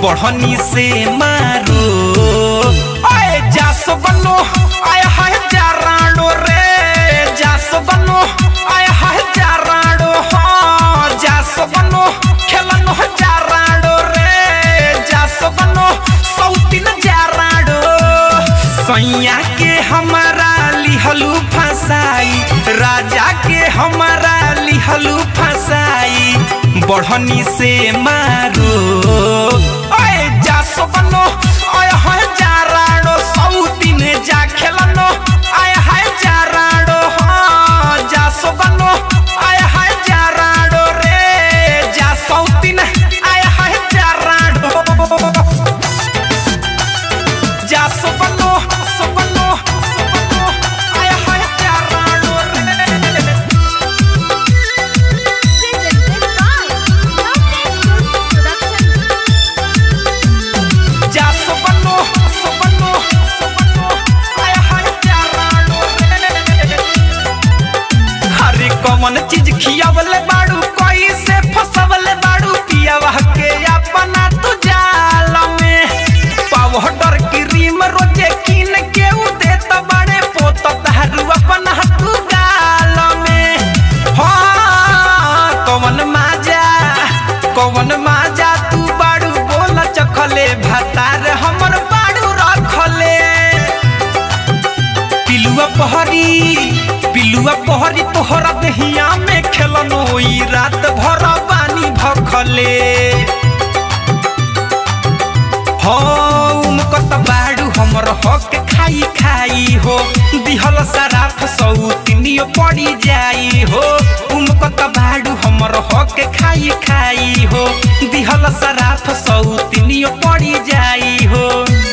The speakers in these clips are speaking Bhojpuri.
बढ़नी से मारो आए जास बनो आय हाय जाराडो रे जास बनो आय हाय जाराडो हाँ जास बनो खेलनो जाराडो रे जास बनो सौतीन जाराडो सैया के हमारा लिहलू फसाई राजा के हमारा लिहलू फसाई बढ़नी से मारो ओए जास बनो ओए हाय जाराडो सौतीन जा खेलनो आय हाय जाराडो हाँ जास बनो आय हाय जाराडो रे जा सौतीन आय हाय जाराडो जा सुबनो सुबनो सुबनो आय हाय जाराडो रे जा सुबनो सुबनो सुबनो आय हाय जाराडो रे हरे कमन चीज खियावले बाड़ू कोई से फसवले बाड़ू पियावा के अपना तू जाल में पाउडर क्रीम रोजे किन के उ देत बड़े पोत दारू अपना तू गाल में हाँ कवन माजा कवन माजा तू बाड़ू बोल चखले भतार हमर बाड़ू रखले पिलुआ पहरी पिलुआ पहरी तोहरा दहिया में खेलनो ई रात भर पानी भखले हम बाड़ू हमर हक खाई खाई हो दिहल सराफ सौतिनियो पड़ी जाई हो उमकत बाड़ू हमर हक खाई खाई हो दिहल सराफ सौतिनियो पड़ी जाई हो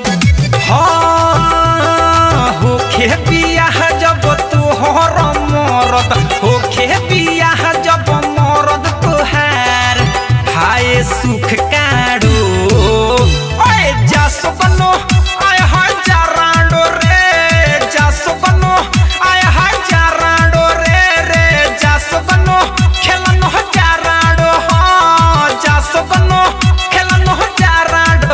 हाँ होखे बियाह जब तोहर मरद होखे बियाह जब मरद तोहार हाय सुख काड़ो ओए जास बनो आय हाय जाराडो रे जास बनो आय हाय जाराडो रे रे जास बनो खेलनो जाराडो हाँ जास बनो खेलनो जाराडो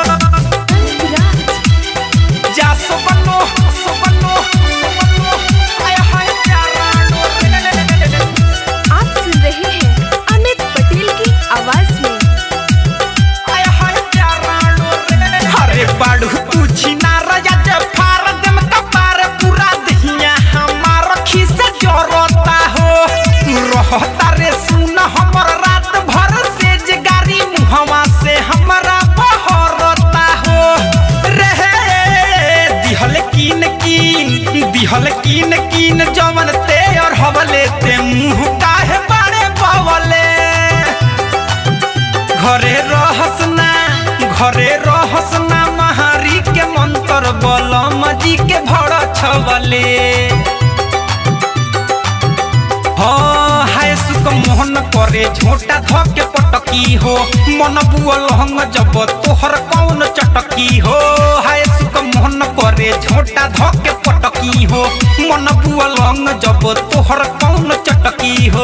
जा सुबनो सुबनो सुबनो आय हाय जाराडो रे आप सुन रहे हैं अमित पटेल की आवाज में आय हाय जाराडो रे अरे बाड़ू तू छिना राजा जे फार देम कपार पूरा दहिया हमार खिसे जरता हो तू रहता रे सुन हमर रात भर से जगारी मुहवा से हमरा बहरता हो रे दिहल कीन कीन दिहल कीन कीन जवन ते और हवले ते मुंह काहे बाड़े बवले घरे रहस ना घरे रहस ना महारी के मंत्र बलम जी के भड़ छवले हाँ हाय सुक मोहन करे झोटा ध के पटकी हो मन बुअल हंग जब तोहर कौन चटकी हो हाय सुक मोहन करे झोटा ध के पटकी हो मन बुअल हंग जब तोहर कौन चटकी हो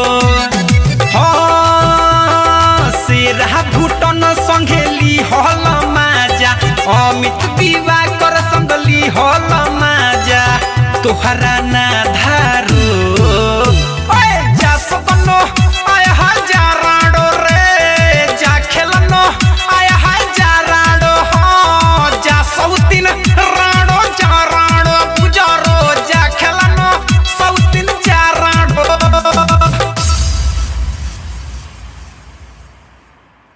हाँ सेरा भूटन संघेली हल माजा अमित विवाह कर संगली हल माजा तोहरा